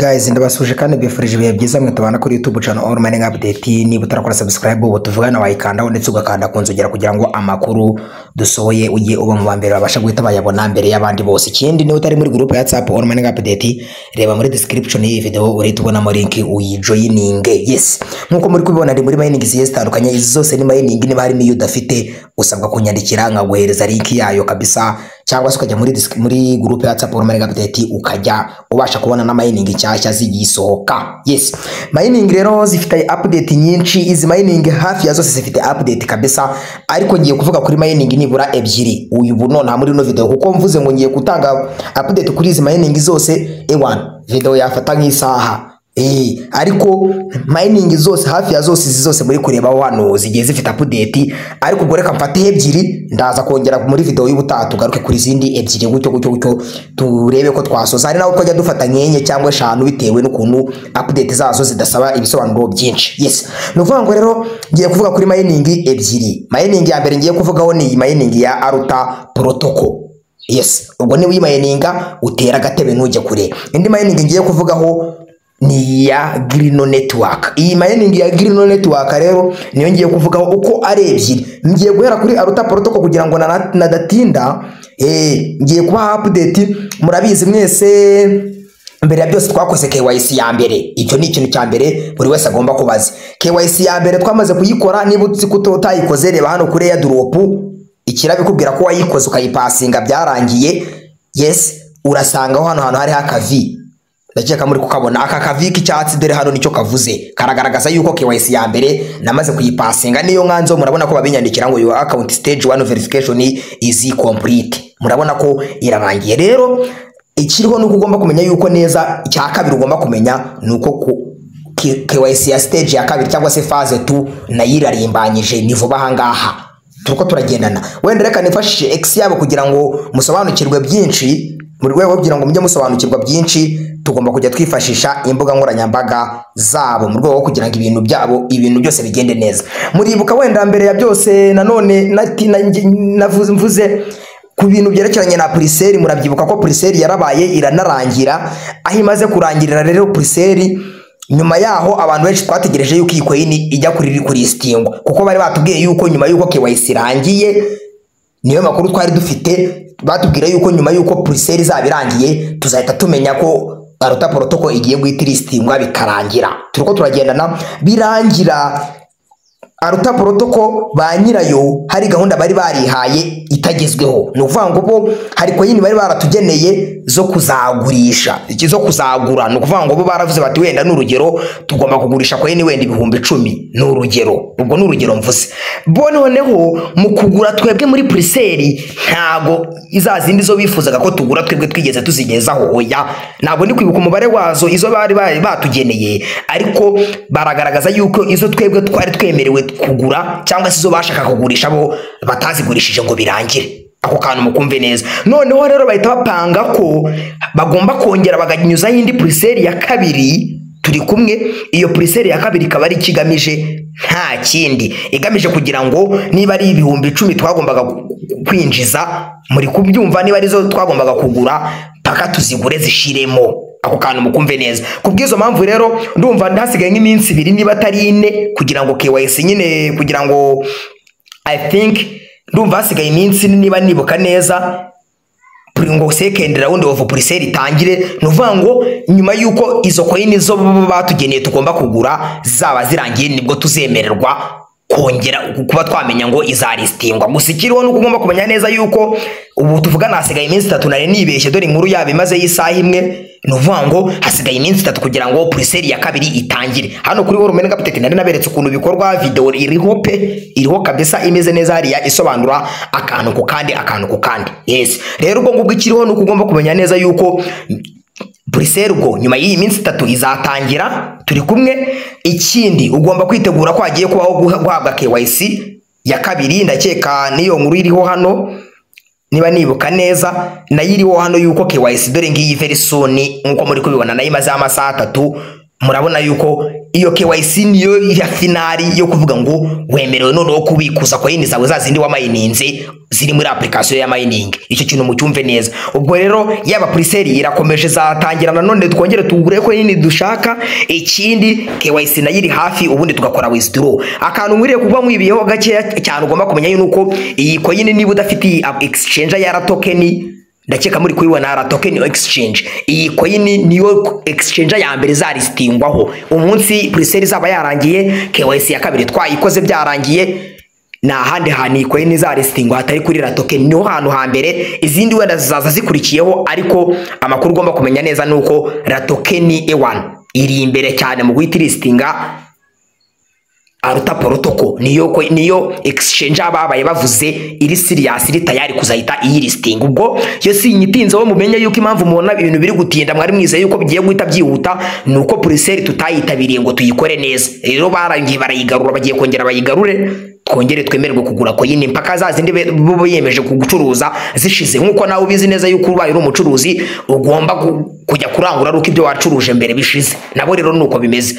Guys ndabasuhuje kandi mbifurije ibihe byiza mwe tubana kuri YouTube channel All Mining Update niba utarakora subscribe ubu tuvugana wayikanda ndetse ugakanda ku nzogera kugira ngo amakuru dusohoye ujye uba mu bambere babasha guhita bayabona mbere y'abandi bose ikindi niba utari muri group ya WhatsApp All Mining Update reba muri description y'iyi video urahita ubonamo link uyijoyininge yes nkuko muri kubibona ndi muri mining zigiye zitandukanye izi zose ni mining niba harimo iyo udafite usabwa kunyandikira nkaguhereza link yayo kabisa cyangwa se ukajya muri disk- muri group ya WhatsApp All Mining Update ukajya ubasha kubona na mining nshyashya zigisohoka yes mining rero zifite update nyinshi izi mining hafi ya zose zifite update kabisa ariko ngiye kuvuga kuri mining nibura ebyiri uyu buno nta muri no video kuko mvuze ngo ngiye gutanga update kuri izi mining zose ewan video yafata nk'isaha Eh, ariko mining zose hafi ya zose izi zose muri kureba hano zigiye zifite update ariko ubwo reka mfate ebyiri ndaza kongera muri video y'ubutaha tugaruke kuri izindi ebyiri gutyo gutyo gutyo turebe ko twasoza hari naho twajya dufata nkenye cyangwa eshanu bitewe n'ukuntu update zazo zidasaba ibisobanuro byinshi yes ni ukuvuga ngo rero ngiye kuvuga kuri mining ebyiri mining ya mbere ngiye kuvugaho ni iyi mining ya aruta protocol yes ubwo niba uyimayininga utera agatebe ntujye kure indi mayiningi ngiye kuvugaho ni iya girino netiwaka iyi mayiningi ya girino netiwaka rero niyo ngiye kuvugaho uko ari ebyiri ngiye guhera kuri aruta porotoko kugira ngo nana- nadatinda eh, ngiye kubaha apudeti murabizi mwese mbere ya byose twakoze KYC ya mbere icyo ni ikintu cya mbere buri wese agomba kubaza KYC ya mbere twamaze kuyikora niba uzi ko utayikoze reba hano kuri airdrop ikirabikubwira ko wayikoze ukayipasinga byarangiye yes urasangaho hano hantu hariho akavi ndakeka muri kukabona aka kavi k'icyatsi dore hano nicyo kavuze karagaragaza yuko KYC ya mbere namaze kuyipasinga niyo nganzo murabona ko babinyandikira ngo your account stage one verification is complete murabona ko irarangiye rero ikiriho ni uko ugomba kumenya yuko neza icya kabiri ugomba kumenya ni uko ku K- KYC ya stage ya kabiri cyangwa se phase tu nayo irarimbanyije ni vuba aha ngaha turiko turagendana wenda reka nifashishe x yabo kugira ngo musobanukirwe byinshi mu rwego rwo kugira ngo mujye musobanukirwa byinshi tugomba kujya twifashisha imbuga nkoranyambaga zabo mu rwego rwo kugira ngo ibintu byabo ibintu byose bigende neza muribuka wenda mbere ya byose nanone nati- na- navuze mvuze ku bintu byerekeranye na puriseri murabyibuka ko puriseri yarabaye iranarangira aho imaze kurangirira rero puriseri nyuma yaho abantu benshi twategereje yuko iyi koyini ijya kuri kuristingwa kuko bari batubwiye yuko nyuma yuko KYC irangiye niyo makuru twari dufite batubwira yuko nyuma yuko puriseri izaba irangiye tuzahita tumenya ko aruta porotoko igiye guhita iristingwa bikarangira turiko turagendana birangira aruta porotoko ba nyirayo hari gahunda bari barihaye itagezweho ni ukuvuga ngo bo hari koyini bari baratugeneye zo kuzagurisha iki- zo kuzagura ni ukuvuga ngo bo baravuze bati wenda ni urugero tugomba kugurisha koyini wenda ibihumbi icumi ni urugero ubwo ni urugero mvuze bo noneho mu kugura twebwe muri puriseri ntago za zindi zo bifuzaga ko tugura twebwe twigeze tuzigezaho oya ntabwo ndi kwibuka umubare wazo izo bari bari batugeneye ariko baragaragaza yuko izo twebwe twari twemerewe kugura cyangwa se izo bashaka kugurisha bo batazigurishije ngo birangire ako kantu mukumve neza noneho rero bahita bapanga ko bagomba kongera bakanyuzaho indi puriseri ya kabiri turi kumwe iyo puriseri ya kabiri ikaba ari icyo igamije nta kindi igamije kugira ngo niba ari ibihumbi icumi twagombaga ku- kwinjiza muri kubyumva niba arizo twagombaga kugura paka tuzigure zishiremo ako kantu mukumve neza ku bw'izo mpamvu rero ndumva hasigaye nk'iminsi ibiri niba atari ine kugira ngo KYC nyine kugira ngo i think ndumva hasigaye iminsi niba nibuka neza buri ngo second round of puriseri itangire ni ukuvuga ngo nyuma y'uko izo koyini zo bo batugeneye tugomba kugura zaba zirangiye nibwo tuzemererwa kongera kuba twamenya ngo izaristingwa gusa ikiriho ni uko ugomba kumenya neza yuko ubu tuvugana hasigaye iminsi itatu nari nibeshye dore inkuru yaba imaze y'isaha imwe ni ukuvuga ngo hasigaye iminsi itatu kugira ngo puriseri ya kabiri itangire hano kuri woro meni kapitete nari naberetse ukuntu bikorwa videwo iriho pe iriho kabisa imeze neza hariya isobanura akantu ku kandi akantu ku kandi yes rero ubwo ngubwo ikiriho ni uko ugomba kumenya neza yuko puriseri ubwo nyuma y'iyi minsi itatu izatangira turi kumwe ikindi ugomba kwitegura ko hagiye kubaho guha- guhabwa KYC ya kabiri ndakeka n'iyo nkuru iriho hano niba nibuka neza nayo iriho hano yuko KYC dore ngiyi very soon nkuko muri kubibona nayo imazeho amasaha atatu murabona yuko iyo KYC niyo ya finali yo kuvuga ngo wemerewe noneho kubikuza koyini zawe za zindi wamayininze ziri muri application ya mining icyo kintu mucyumve neza ubwo rero yaba priseri irakomeje zatangira nanone twongere tugure ko nini dushaka ikindi KYC nayo iri hafi ubundi tugakora withdraw akantu mwiriye kuba mwibiyeho gakeya cyane ugomba kumenya yuko iyi coin niba udafite iyi app exchange ya token ndakeka muri kuyibona ara token exchange iyi coin niyo exchange ya mbere zaristingwaho umunsi priseri zaba yarangiye KYC ya kabiri twayikoze byarangiye nta handi hantu iyi coin izarizitingwa hatari kuri ra token niho hantu hambere izindi wenda zizaza zikurikiyeho ariko amakuru ugomba kumenya neza ni uko ra token E1 iri imbere cyane mu guhita iristinga aruta porotoko niyo ko- niyo exchange ababaye bavuze iri serious iri tayari kuzahita iyilisting ubwo yo si inyitinze wo mumenye yuko impamvu mubona ibintu biri gutinda mwari mwize yuko bigiye guhita byihuta nuko puriseri tutayitabiriye ngo tuyikore neza rero barangiye barayigarura bagiye kongera bayigarure twongere twemererwe kugura koyini mpaka za zindi be- bo biyemeje kugucuruza zishize nk'uko nawe ubizi neza yuko ubaye uri umucuruzi ugomba ku- kujya kurangura ari uko ibyo wacuruje mbere bishize nabo rero nuko bimeze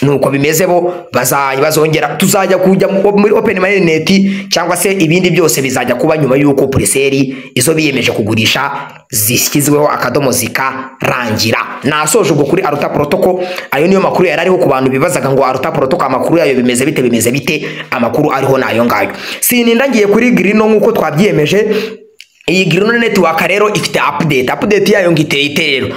nuko bimeze bo bazajya bazongera tuzajya kujya mu- muri open mainnet cyangwa se ibindi byose bizajya kuba nyuma y'uko puriseri izo biyemeje kugurisha zishyizweho akadomo zikarangira nasoje ubwo kuri aruta protocol ayo niyo makuru yari ariho ku bantu bibazaga ngo aruta protocol amakuru yayo bimeze bite bimeze bite amakuru ariho nayo ngayo sininda ngiye kuri grino nk'uko twabyiyemeje iyi grino network rero ifite update update yayo ngo iteye ite rero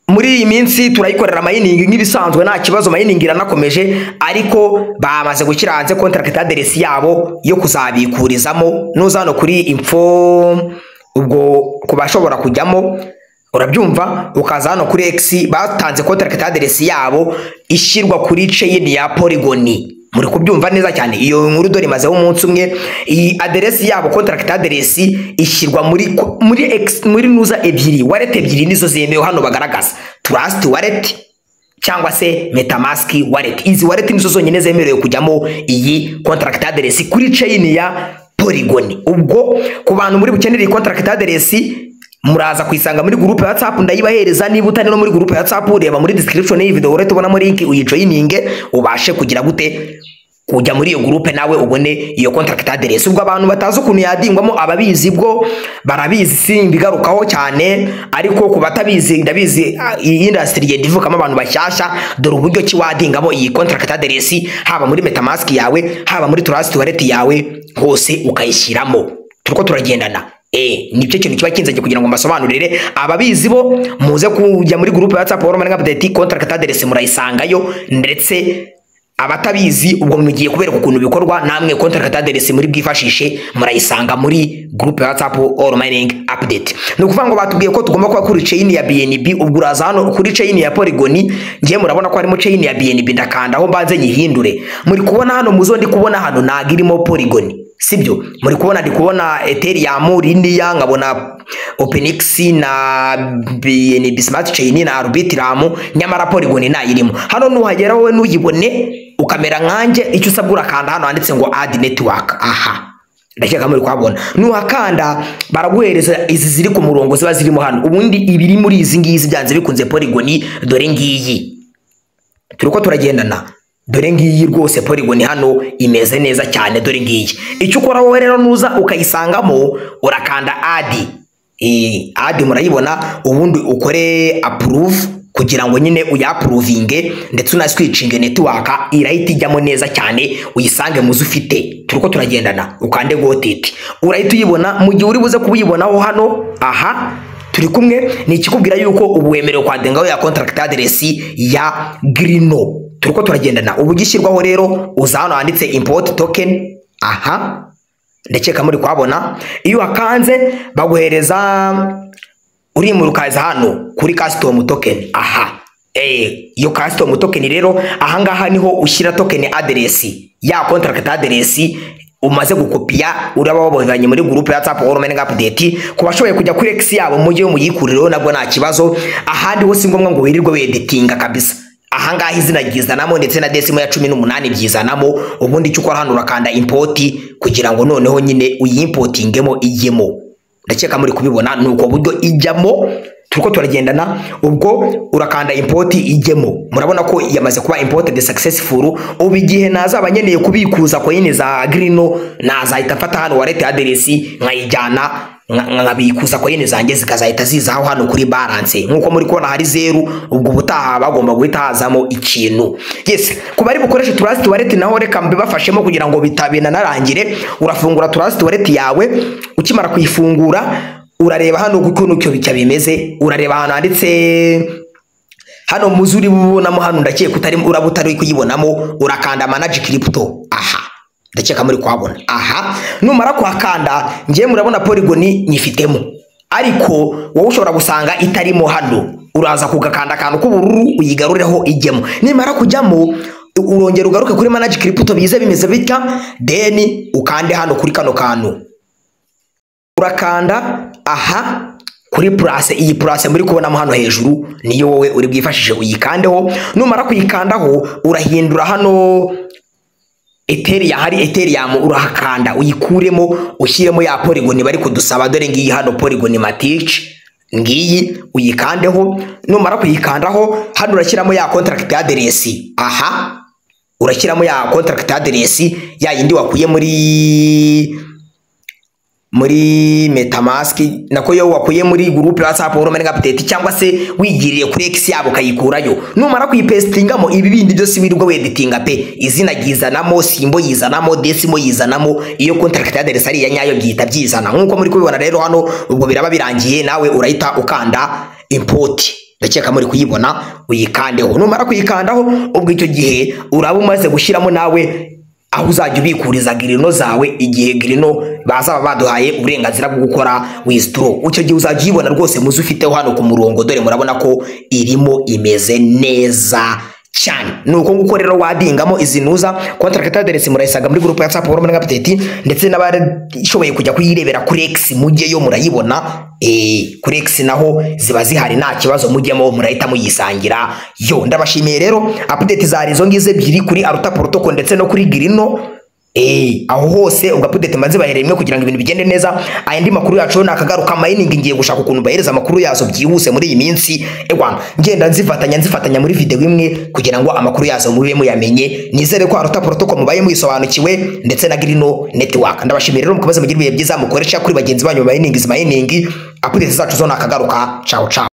muri iyi minsi turayikorera mayiningi nk'ibisanzwe nta kibazo mayiningi iranakomeje ariko bamaze gushyira hanze contract aderesi yabo yo kuzabikurizamo nuza hano kuri info ubwo ku bashobora kujyamo urabyumva ukaza hano kuri x batanze contract aderesi yabo ishyirwa kuri chain ya polygoni muri kubyumva neza cyane iyo nkuru dore imazeho umunsi umwe iyi aderesi yabo contract address ishyirwa muri muri ex, muri nuza ebyiri wallet ebyiri nizo zemewe hano bagaragaza trust wallet cyangwa se metamask wallet izi wallet nizo zonyine zemerewe kujyamo iyi contract address kuri chain ya polygon ubwo ku bantu muri bukenere iyi contract address muraza kuyisanga muri gurupe ya WhatsApp ndayibahereza niba utari no muri gurupe ya WhatsApp ureba muri description y'iyi video urahita ubonamo link uyijoyininge ubashe kugira gute kujya muri iyo gurupe nawe ubone iyo contract address ubwo abantu batazi ukuntu yadingwamo ababizi bwo barabizi simbigarukaho cyane ariko ku batabizi ndabizi ah, iyi industry igenda ivukamo abantu bashyashya dore uburyo ki wadingamo iyi contract address haba muri metamask yawe haba muri trust wallet yawe hose ukayishyiramo turiko turagendana Eh, nicyo kintu kiba kinzanye kugira ngo mbasobanurire ababizi bo muze kujya muri groupe ya WhatsApp Roman Update contract address murayisangayo ndetse abatabizi ubwo mugiye kubereka ukuntu bikorwa namwe contract address muri bwifashishe murayisanga muri groupe ya WhatsApp All Mining Update ni ukuvuga ngo batubwiye ko tugomba kuba kuri chain ya BNB ubwo uraza hano kuri chain ya Polygon ngiye murabona ko harimo chain ya BNB ndakanda aho mbanze nyihindure muri kubona hano muzo ndi kubona hano ntago irimo Polygon sibyo muri kubona ndi kubona ethereum riniya nkabona openix na bnb smart chain na arbitrum nyamara polygon nayirimo hano nuhagera wowe nuyibone ukamera nkanjye icyo usabwa urakanda hano handitse ngo add network aha ndakeka muri kuhabona nuhakanda baraguhereza izi ziri ku murongo ziba zirimo hano ubundi ibiri muri izi ngizi byanze bikunze polygon dore ngiyi turiko turagendana dore ngiyi rwose polygon hano imeze neza cyane dore ngiyi icyo ukora wowe rero nuza ukayisangamo urakanda adi Eh, adi murayibona ubundi ukore approve kugira ngo nyine uyapuruvinge ndetse unaswicinge netiwaka irahita ijyamo neza cyane uyisange muzo ufite turiko turagendana ukande gotiti urahita uyibona mu gihe uri buze kuyibonaho hano aha turi kumwe ni ikikubwira yuko ubu wemerewe kwadingaho ya contract address ya grino turiko turagendana ubu gishyirwaho rero uza hano handitse import token aha ndakeka muri kuhabona iyo wakanze baguhereza urimurukaza hano kuri custom token aha Eh, iyo custom token rero ahangaha niho ushyira token address ya contract address umaze gukopiya uraba wabonanye muri groupe ya WhatsApp or mining update ku bashoboye kujya kuri X yabo mujye muyikuriraho nabwo nta kibazo ahandi ho si ngombwa ngo wirirwe weditinga kabisa ahangaha izina ryizanamo ndetse na desimo ya cumi n'umunani byizanamo ubundi icyo ukora hano urakanda impoti kugira ngo noneho nyine uyimpotingemo ijyemo ndakeka muri kubibona ni uko buryo ijyamo turiko turagendana ubwo urakanda import ijyemo murabona ko yamaze kuba imported successful ubu igihe nazaba nkeneye kubikuza coin za Grino nazahita mfata hano wallet address nkayijyana nka- nkabikuza coin zanjye zikazahita zizaho hano kuri balance nkuko muri kubona hari zeru ubwo ubutaha bagomba guhita hazamo ikintu yes ku bari bukoresha trust wallet naho reka mbibafashemo kugira ngo bitabina narangire urafungura trust wallet yawe ukimara kuyifungura urareba hano ukuntu icyo bicya bimeze urareba ahantu handitse hano muzi uri bubonamo hano ndakeka utari uraba utari kuyibonamo urakanda manage crypto aha ndakeka muri kuhabona aha numara kuhakanda ngewe murabona polygoni nyifitemo ariko wowe ushobora gusanga itarimo hano uraza kugakanda akantu k'ubururu uyigarureho ijyemo nimara kujyamo urongera ugaruke kuri manage crypto bize bimeze bitya then ukande hano kuri kano kantu urakanda aha kuri purase iyi purase muri kubonamo hano hejuru niyo wowe uri bwifashishe uyikandeho numara kuyikandaho urahindura hano ethereum hari ethereum urahakanda uyikuremo ushyiremo ya polygon bari kudusaba dore ngiyi hano polygon matic ngiyi uyikandeho numara kuyikandaho hano urashyiramo ya contract address aha urashyiramo ya contract address ya yindi wakuye muri muri metamask nako yo wakuye muri group ya WhatsApp uramenye update cyangwa se wigiriye kuri X yabo ukayikurayo numara kuyipestingamo ibi bindi byose wirirwa weditinga pe izina ryizanamo simbo yizanamo decimo yizanamo iyo contract address ari iya nyayo byita byizana nkuko muri kubibona rero hano ubwo biraba birangiye nawe urahita ukanda import ndakeka muri kuyibona uyikandeho numara kuyikandaho ubwo icyo gihe uraba umaze gushyiramo nawe aho uzajya ubikuriza girino zawe igihe girino bazaba baduhaye uburenganzira bwo gukora wizidoro icyo gihe uzajya uyibona rwose muze ufiteho hano ku murongo dore murabona ko irimo imeze neza cyane ni uko nguko rero wadingamo izi ntuza kontaragiti aderesi murayisanga muri gurupe ya whatsapp wari muri apudeti ndetse n'abashoboye kujya kuyirebera kuri egisi mujyeyo murayibona eh, kuri egisi naho ziba zihari nta kibazo mujyemo murahita muyisangira yo ndabashimiye rero apudeti zari izo ngizo ebyiri kuri aruta porotoko ndetse no kuri girino Eh, aho hose ugapudete maze bahereye rimwe kugira ngo ibintu bigende neza ayandi makuru yacu nakagaruka mining ngiye gushaka ukuntu bahereza amakuru yazo byihuse muri iyi minsi ewa ngenda nzifatanya nzifatanya muri video imwe kugira ngo amakuru yazo mube muyamenye nizere ko aruta protocol mubaye muyisobanukiwe ndetse na Grino network ndabashimira rero mukomeze mugire ibihe byiza mukoresha kuri bagenzi banyu ba mining is mining apudete zacu zo nakagaruka ciao ciao